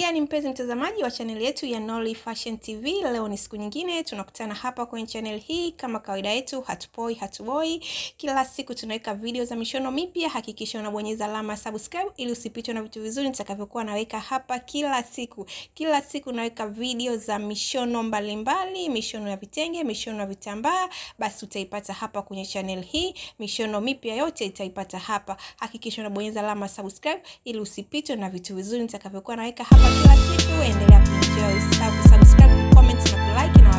gani mpenzi mtazamaji wa chaneli yetu ya Nolly Fashion TV? Leo ni siku nyingine tunakutana hapa kwenye channel hii, kama kawaida yetu, hatupoi hatuboi. Kila siku tunaweka video za mishono mipya. Hakikisha unabonyeza alama subscribe ili usipitwe na vitu vizuri nitakavyokuwa naweka hapa kila siku. Kila siku naweka video za mishono mbalimbali mbali, mishono ya vitenge, mishono ya vitambaa, basi utaipata hapa kwenye channel hii. Mishono mipya yote itaipata hapa. Hakikisha unabonyeza alama subscribe ili usipitwe na vitu vizuri nitakavyokuwa naweka hapa kila siku. Endelea kuenjoy, usisahau kusubscribe, comment na kulike na